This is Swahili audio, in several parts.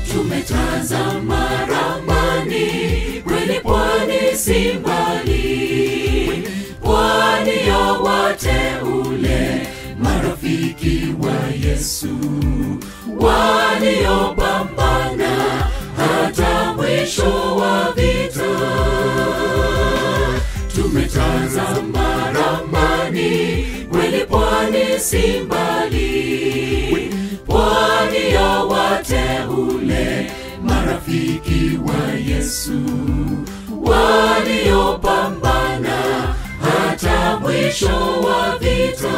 tumetazama ramani kweli pwani si mbali pwani ya wateule marafiki wa yesu waliopambana hata mwisho wa vita tumetazama ramani kweli pwani si mbali pwani ya wateule marafiki wa yesu waliopambana hata mwisho wa vita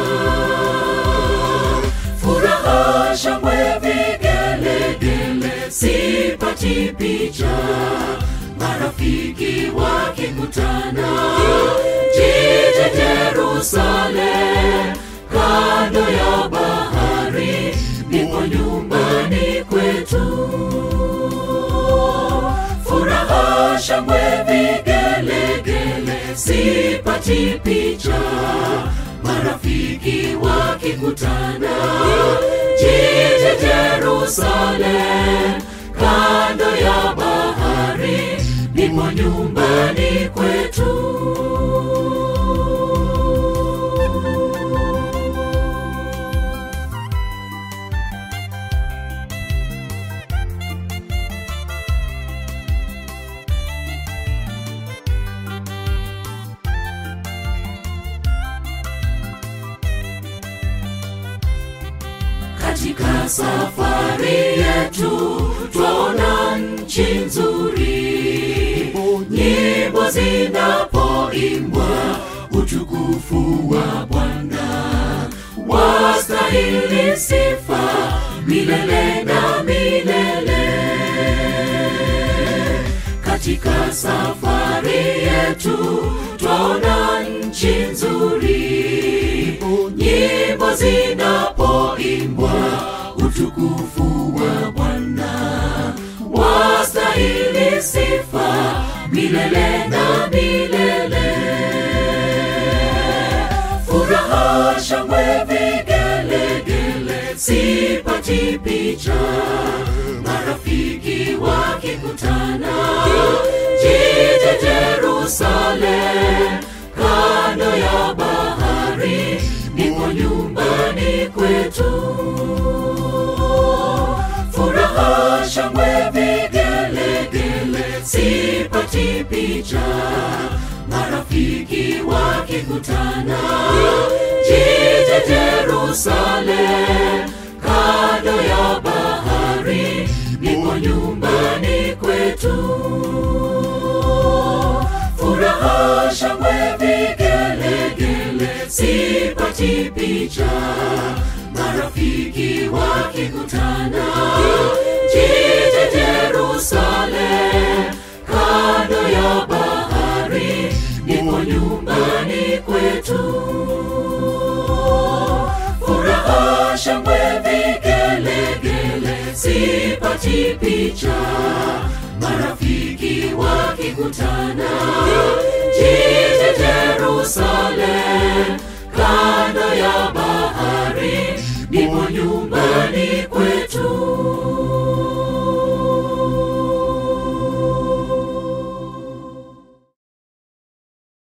furaha shangwe vigelegele sipati picha marafiki wakikutana jiji jerusalem kando ya bahari ndipo nyumbani kwetu furaha shangwe vigelegele sipati picha marafiki wakikutana jiji jerusalem kando ya bahari ndipo nyumbani kwetu katika safari yetu twaona nchi nzuri nyimbo zinapoimbwa utukufu wa bwana wastahili sifa milele na milele katika safari yetu twaona nchi nzuri nyimbo zinapoimbwa utukufu wa bwana wastahili sifa milele na milele furaha shangwe vigelegele sipati picha marafiki wakikutana jiji jerusalem kando ya bahari ndipo nyumbani kwetu furaha shangwe vigelegele sipati picha marafiki wakikutana jiji jerusalem kando ya bahari ndipo nyumbani kwetu furaha shangwe vigelegele sipati picha marafiki wakikutana jiji jerusalem kando ya bahari ndipo nyumbani kwetu furaha shangwe vigelegele sipati picha marafiki wakikutana jiji jerusalem kando ya bahari ndipo nyumba